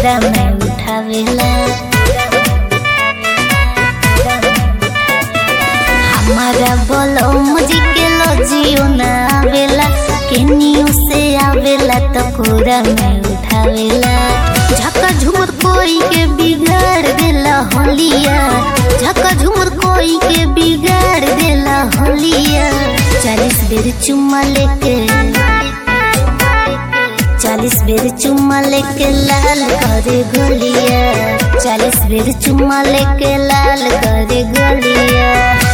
कोरा में उठावेला हमारा बोलो मुझे के लजियो ना आवेला केनियो से आवेला तो कोरा में उठावेला झका झुमर कोई के बिगाड़ देला होलिया झका झुमर कोई के बिगाड़ देला होलिया चालीस बेर चुम्मा लेके चालीस बेर चुम्मा लेके लाल करे गोलिया चालीस बेर चुम्मा लेके लाल करे गोलिया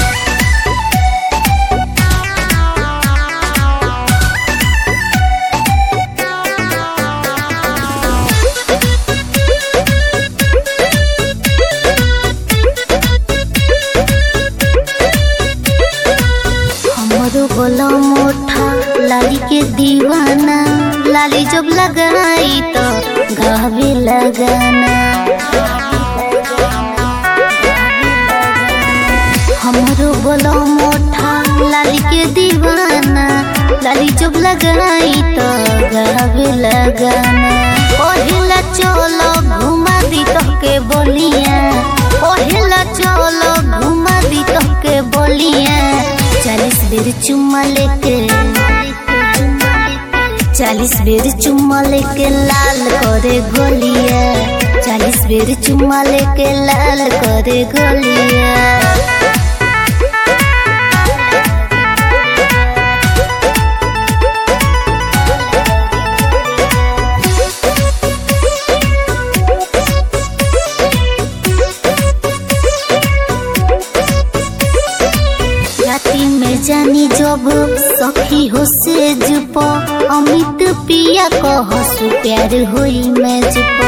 हमरो बोलो मोठा लाली के दीवाना लाली जब लगाई तो गावे लगाना हमरो बोलो मोठा लाली के दीवाना लाली जब लगाई तो गावे लगाना पहिला चलो घुमा दी तो के बोलिया पहिला चलो घुमा दी तो के बोलिया चालीस बेर चुम्मा लेके चालीस बेर चुम्मा लेके लाल करे गोलिया चालीस बेर चुम्मा लेके लाल करे गोलिया राती में जानी जब सखी हो से जुप अमित पिया कह सु प्यार होई मैं जुप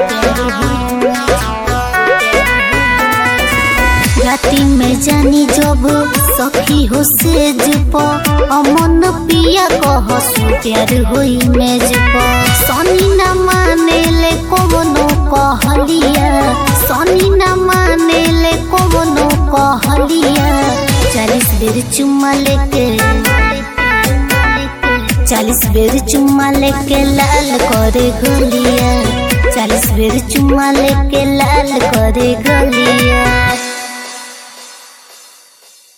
राती में जानी जब सखी हो से जुप अमन पिया कह सु प्यार होई मैं जुप सनी न माने ले कोनो कहलिया सनी न माने ले कोनो कहलिया चालीस बेर चुम्मा लेके चालीस बेर चुम्मा लेके लाल करे गोलिया चालीस बेर चुम्मा लेके लाल करे गोलिया